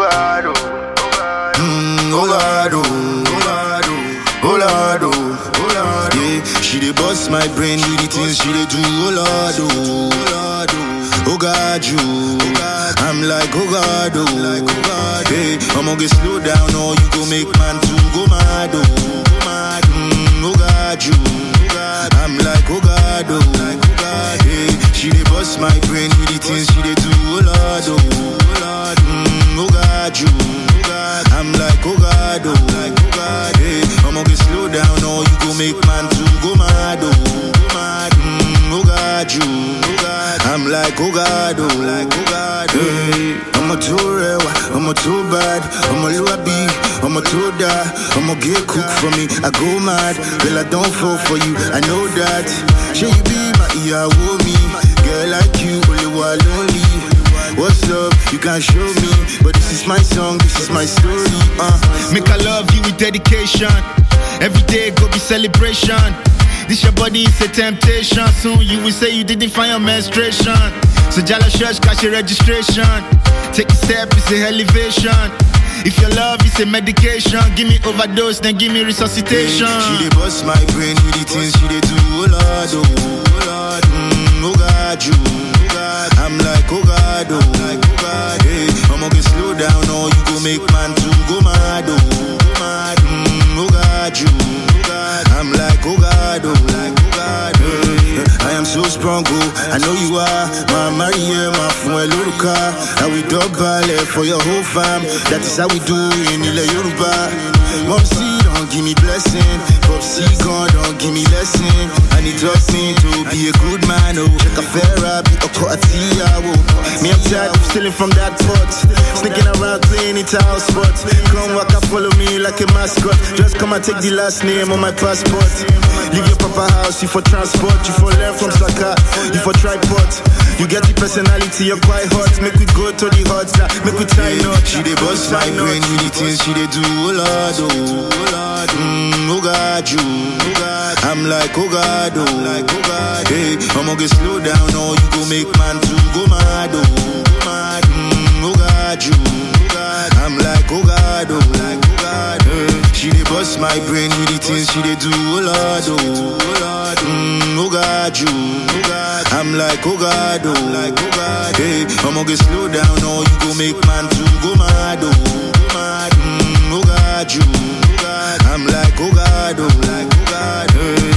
God, oh. Mm, oh Lord, oh, oh Lord, oh, oh Lord, oh, oh Lord, yeah. She dey bust my brain with the things she dey do, oh Lord, oh, oh Lord, oh, oh God, you, I'm like, oh God, oh, like, oh God, hey, I'ma get slow down, or you go make man to go mad, oh, go mad, mm, oh God, you, I'm like, oh God, oh, like, oh God, hey, she dey bust my brain with the things she dey do, oh Lord, oh, oh Lord, mm, oh God, you, I'm like, oh God, oh, like, oh God, hey, I'ma get slow down, or you go make man to go mad, oh, go mad, mm, oh God, you, I'm like, oh God, oh, like, oh God, hey, I'm a too real, I'm a too bad, I'm a luabi, I'm a too die, I'm a get cook for me, I go mad, girl, I don't fall for you, I know that, should you be my ear, me, girl like you, only one lonely. What's up? You can't show me, but this is my song, this is my story. Uh. Make I love you with dedication. Every day go be celebration. This your body is a temptation. Soon you will say you didn't find your menstruation. So Jala Church got your registration. Take a step, it's a elevation. If your love is a medication, give me overdose, then give me resuscitation. She dey bust my brain with the things she dey do, oh Lord, oh, oh Lord, mm, oh God, you, I'm like, oh God, oh, like, oh God, hey, I'ma get slow down, or you go make man to go mad, oh, go mad, mm, oh God, you, I'm like, oh God, oh, like, oh God, hey, I am so strong, oh, I know you are, my Maria, my friend, Luruka, I will double for your whole fam, that is how we do in Ile Yoruba. Mom, see, don't give me blessing. Pop, see, God, don't give me lesson. I need trust me to be a good man. Oh, check a fair be a quartia. Me, I'm tired of stealing from that pot. Sneaking around playing it house spot. Come walk and follow me like a mascot. Just come and take the last name on my passport. Leave your papa house, you for transport. You for learn from Saka, you for tripod. You get the personality, you're quite hot. Make we go to the hot side, make we try not. She dey bust my brain with the things she dey do, oh Lord, oh, oh Lord, mm, oh God, you, I'm like, oh God, oh, like, oh God, hey, I'ma get slow down, or you go make man to go mad, oh, go mad, mm, oh God, you, I'm like, oh God, oh, like, oh God, hey, she dey bust my brain with the things she dey do, oh Lord, oh, oh Lord, mm, oh God, you, I'm like, oh God, oh, like, oh God, hey, I'ma get slow down, or you go make man to go mad, oh, go mad, mm, oh God, you, I'm like, oh God, oh, like, oh God, hey.